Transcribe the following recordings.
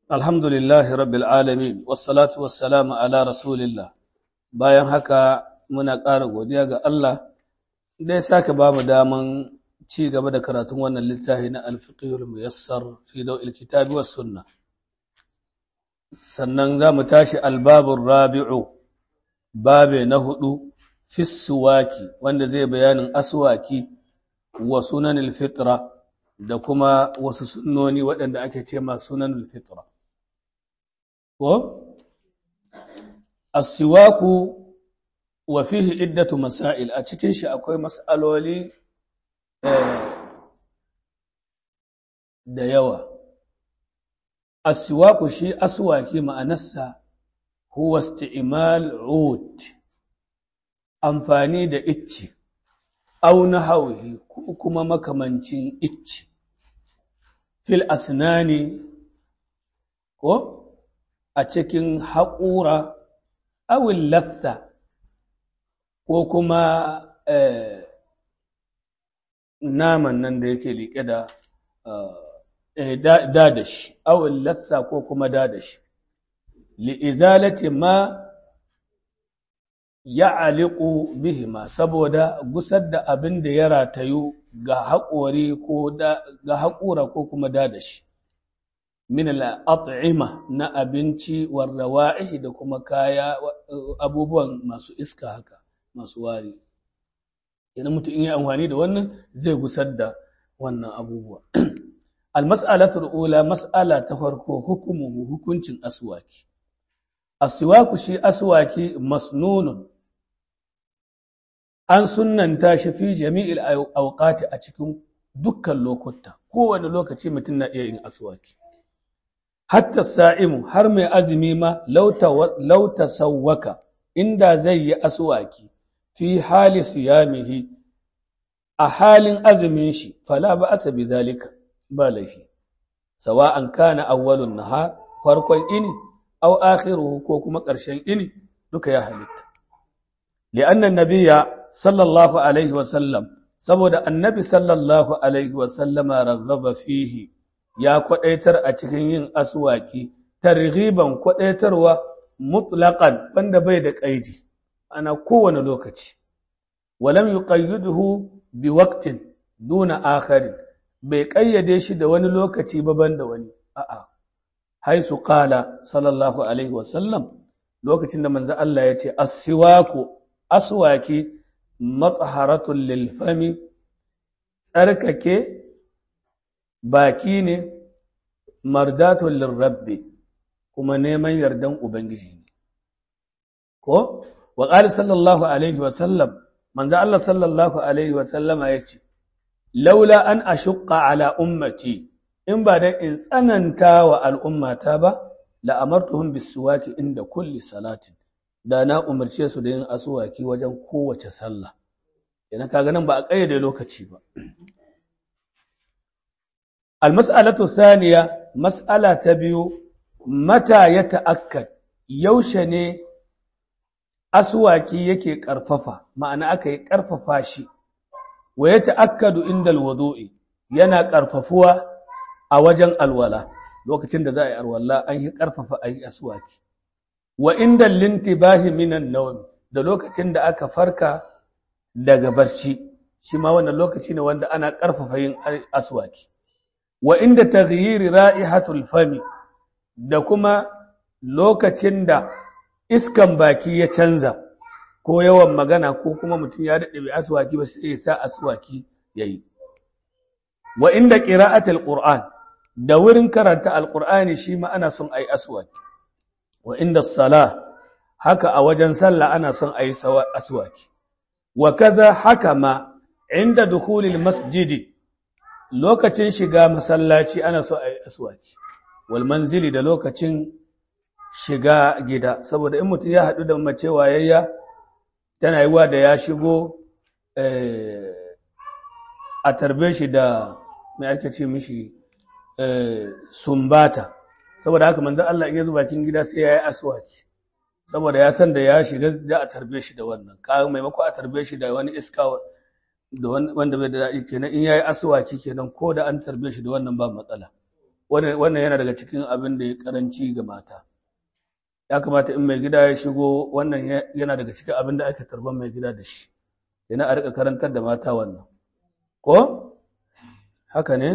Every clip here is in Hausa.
Alhamdulillahi rabbil alamin wassalatu wassalamu ala rasulillah bayan haka muna ƙara godiya ga Allah da ya sake ba mu daman ci gaba da karatun wannan littafi na alfiqhul muyassar fi daw'il kitabi was sunna sannan za mu tashi albabun rabi'u babe na hudu fi suwaki wanda zai bayanin aswaki wa sunanil fitra da kuma wasu sunnoni waɗanda ake ce ma sunanil fitra ko asiwaku wa fihi iddatu masail a cikin shi akwai mas'aloli da yawa asiwaku shi aswaki ma'anarsa huwa isti'mal ud amfani da icce au nahwihi ko kuma makamancin icce fil asnani ko a cikin haƙura awin lafta ko kuma naman nan da yake liƙe da dadashi awin lafta ko kuma dadashi li'izalati ma ya aliku bihima saboda gusar da abin da ya ratayu ga haƙori ko ga haƙura ko kuma dadashi min al'at'ima na abinci warrawa'ihi da kuma kaya abubuwan masu iska haka masu wari idan mutum in yi amfani da wannan zai gusar da wannan abubuwa almas'alatul ula mas'ala ta farko hukumuhu hukuncin aswaki aswaku shi aswaki masnunun an sunnanta shi fi jami'il awqati a cikin dukkan lokuta kowane lokaci mutum na iya yin aswaki hatta sa'imu har mai azumi ma lauta sauwaka inda zai yi aswaki fi hali siyamihi a halin azumin shi fala ba asa bi zalika ba laifi sawa'an kana awwalun nahar farkon ini aw akhiruhu ko kuma ƙarshen ini duka ya halitta li'anna nabiyya sallallahu alaihi wa sallam saboda annabi sallallahu alaihi wa sallama raghaba fihi ya kwadaitar a cikin yin aswaki targhiban kwadaitarwa mutlaqan wanda bai da kaidi ana kowane lokaci walam yuqayyiduhu bi waqtin duna akharin bai kayyade shi da wani lokaci ba banda wani a'a haisu qala sallallahu alaihi wasallam lokacin da manzo Allah ya ce as-siwaku aswaki mataharatul lil fami tsarkake baki ne mardatul lirabbi kuma neman yardan ubangiji ne ko wa qala sallallahu alaihi wasallam manzo Allah sallallahu alaihi wasallama yace laula an ashqa ala ummati in ba dan in tsananta wa al'ummata ba la amartuhum bisuwaki inda kulli salatin da na umarce su da yin asuwaki wajen kowace sallah yana kaga nan ba a kayyade lokaci ba almas'alatu thaniya mas'ala ta biyu mata ya ta'akkad yaushe ne asuwaki yake ƙarfafa ma'ana aka yi ƙarfafa shi wa ya ta'akkadu inda alwudu'i yana ƙarfafuwa a wajen alwala lokacin da za a yi alwala an yi ƙarfafa a yi asuwaki wa inda lintibahi minan nawm da lokacin da aka farka daga barci shi ma wannan lokaci ne wanda ana ƙarfafa yin aswaki wa inda taghyiri ra'ihatul fami da kuma lokacin da iskan baki ya canza ko yawan magana ko kuma mutum ya daɗe bai aswaki ba sai ya sa aswaki yayi wa inda qira'atul qur'an da wurin karanta alqur'ani shi ma ana son ayi aswaki wa inda sala haka a wajen sallah ana son ayi aswaki wa kaza haka ma inda dukhulil masjidi lokacin shiga masallaci ana so ayi aswaki wal manzili da lokacin shiga gida saboda in mutum ya haɗu da mace wayayya tana yiwa da ya shigo a tarbe shi da mai ake ce mishi sumbata saboda haka manzon Allah in ya zo bakin gida sai ya yi aswaki saboda ya san da ya shiga za a tarbe shi da wannan ka maimako a tarbe shi da wani iska da wanda bai da daɗi kenan in yayi aswaki kenan ko da an tarbe shi da wannan ba matsala wannan yana daga cikin abin da ya karanci ga mata ya kamata in mai gida ya shigo wannan yana daga cikin abin da aka tarban mai gida da shi yana a rika karantar da mata wannan ko haka ne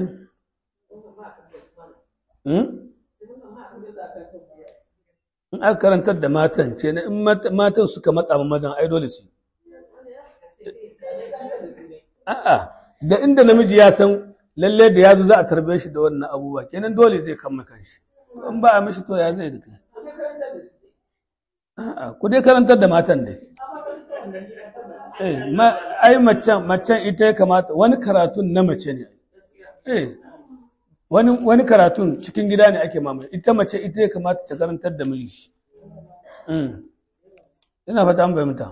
in aka karantar da matan ce na in matan suka matsa ma mazan ai dole su a'a da inda namiji ya san lalle da yazo za a tarbe shi da wannan abubuwa kenan dole zai kama kanshi in ba a mishi to ya zai da kai a'a ku dai karantar da matan dai eh ma ai macen macen ita ya kamata wani karatun na mace ne eh wani wani karatun cikin gida ne ake mamaye ita mace ita ya kamata ta karantar da miji mm ina fata an fahimta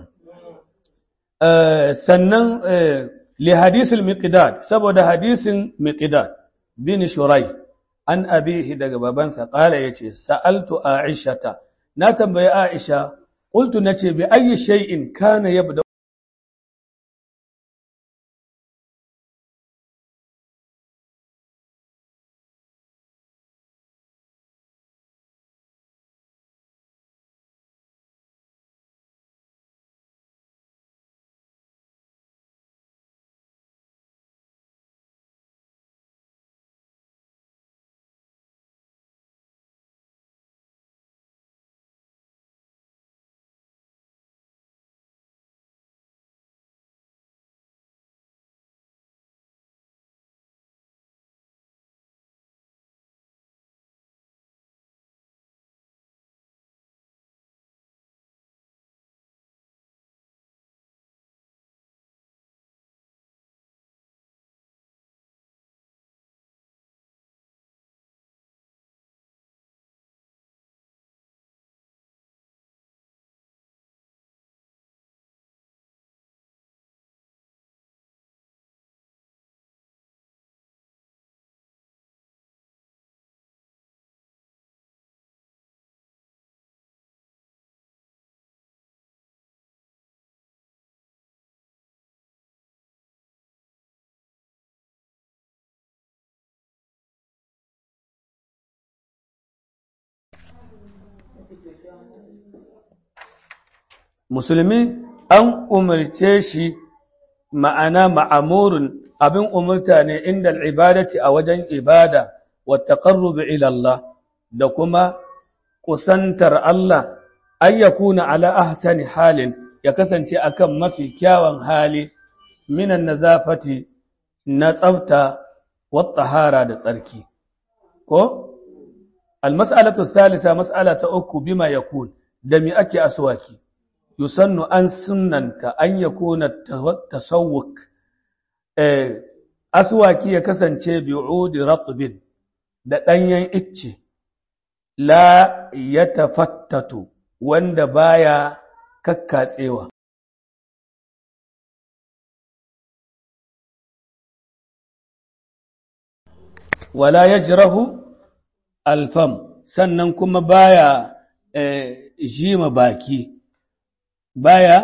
eh sannan eh li hadisul miqdad saboda hadisin miqdad bin shurai an abihi daga babansa qala yace sa'altu aishata na tambayi aisha qultu nace bi ayyi shay'in kana yabda musulmi an umarce shi ma'ana ma'amurin abin umarta ne inda al'ibadati a wajen ibada wa taqarrubi ila Allah da kuma kusantar Allah an yakuna ala ahsani halin ya kasance akan mafi kyawun hali minan nazafati na tsafta wa tahara da tsarki ko al-mas'alatu thalitha mas'ala ta uku bima yakun da mi ake aswaki yusannu an sunnanta an yakuna tasawwuk eh aswaki ya kasance bi'udi ratbin da danyen icce la yatafattatu wanda baya kakkatsewa wala yajrahu alfam sannan kuma baya eh, jima baki baya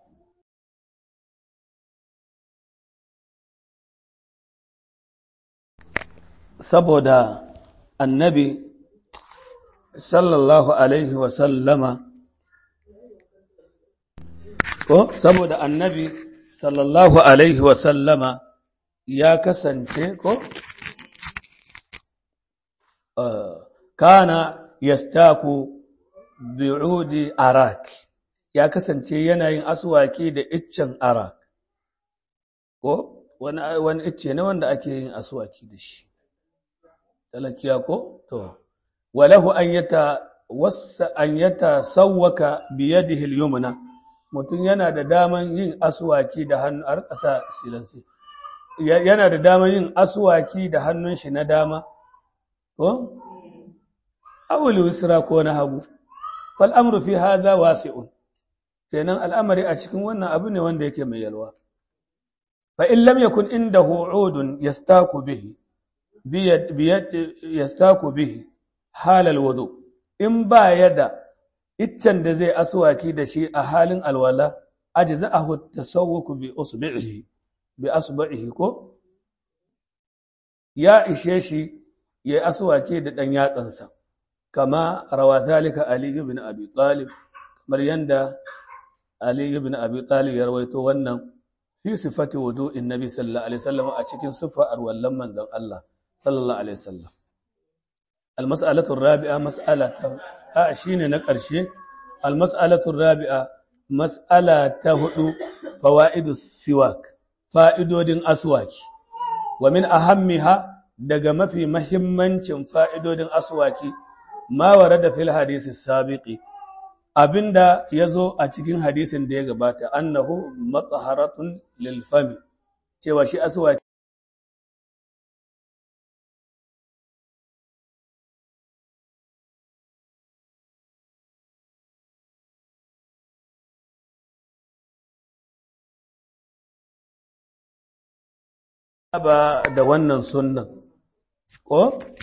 saboda annabi sallallahu alaihi wasallama ko saboda annabi sallallahu alaihi wasallama ya kasance ko kana yastaku bi'udi arak ya kasance yana yin aswaki da iccen arak ko wani wani icce ne wanda ake yin aswaki da shi talakiya ko to walahu an yata wasa an yata sawwaka bi yadihi al-yumna mutum yana da daman yin aswaki da hannu a ƙasa silansi yana da daman yin aswaki da hannun shi na dama ko awul wisra ko na hagu fal amru fi hadha wasi'un kenan al'amari a cikin wannan abu ne wanda yake mai yalwa fa in lam yakun indahu udun yastaku bihi biyad biyad yastaku bihi halal wudu in ba yada iccen da zai aswaki da shi a halin alwala ajza'ahu tasawwuku bi usbihi bi asba'ihi ko ya ishe shi ya yi aswake da ɗan yatsansa kama rawa zalika Ali ibn Abi Talib kamar yanda Ali ibn Abi Talib ya rawaito wannan fi sifati wudu'in Nabi sallallahu alaihi wasallam a cikin sifa arwallan manzon Allah sallallahu alaihi wasallam al-mas'alatu ar-rabi'a mas'alatu a shine na ƙarshe al-mas'alatu ar-rabi'a mas'ala ta hudu fawaidu siwak fa'idodin aswaki wa min ahammiha daga mafi mahimmancin fa'idodin aswaki ma warada fil hadisi sabiqi abinda yazo a cikin hadisin da ya gabata annahu mathaharatun lil fami cewa shi aswaki saba da wannan sunnan ko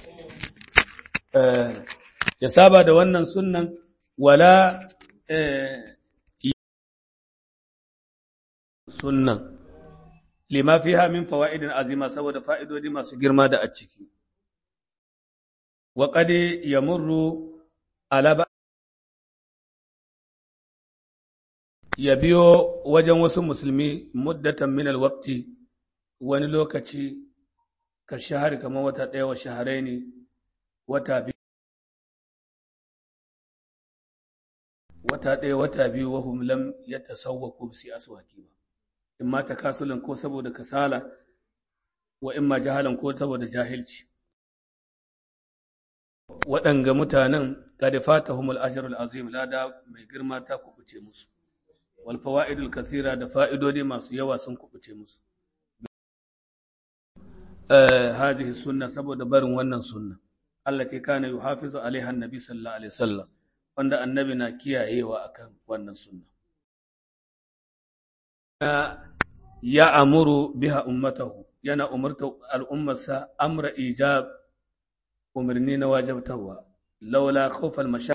ya saba da wannan sunnan wala sunnan lima fiha min fawaidin azima saboda fa'idodi masu girma da a ciki wa qad yamurru ala ya biyo wajen wasu musulmi muddatan min alwaqti wani lokaci ka shahari kamar wata ɗaya wa shaharai ne wata biyu wata ɗaya wata biyu wa lam ya tasawwa ko su aswaki ba in ma takasulan ko saboda kasala wa in ma jahalan ko saboda jahilci waɗanga mutanen qad fatahumul ajrul azim lada mai girma ta kubuce musu wal fawaidul kathira da fa'idodi masu yawa sun kubuce musu هذه السنة سبب برن wannan sunna التي كان يحافظ عليها النبي صلى الله عليه وسلم wanda annabi na kiyayewa akan wannan sunna ya amuru biha ummatahu yana umurta al'ummarsa amra ijab umarni na wajabtawa laula khawfal masha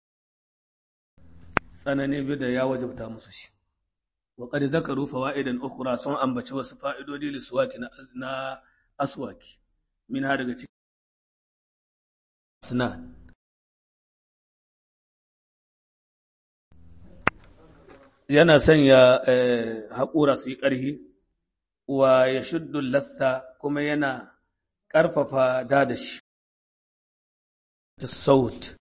tsanani bi da ya wajabta musu shi wa qad zakaru fawaidan ukhra sun ambaci wasu fa'idodi liswaki na aswaki min ha daga cikin suna yana sanya haƙura su yi ƙarfi wa ya shuddu latha kuma yana ƙarfafa dadashi da saut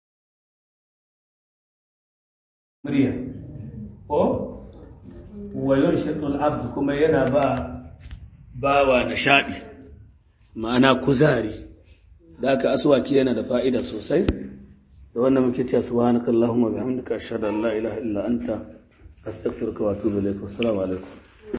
murya ko wa yunshitul abd kuma yana ba bawa nishaɗi ma'ana kuzari da aka aswaki yana da fa'ida sosai da wannan muke cewa subhanakallahumma bihamdika ashhadu an la ilaha illa anta astaghfiruka wa atubu ilaik assalamu alaikum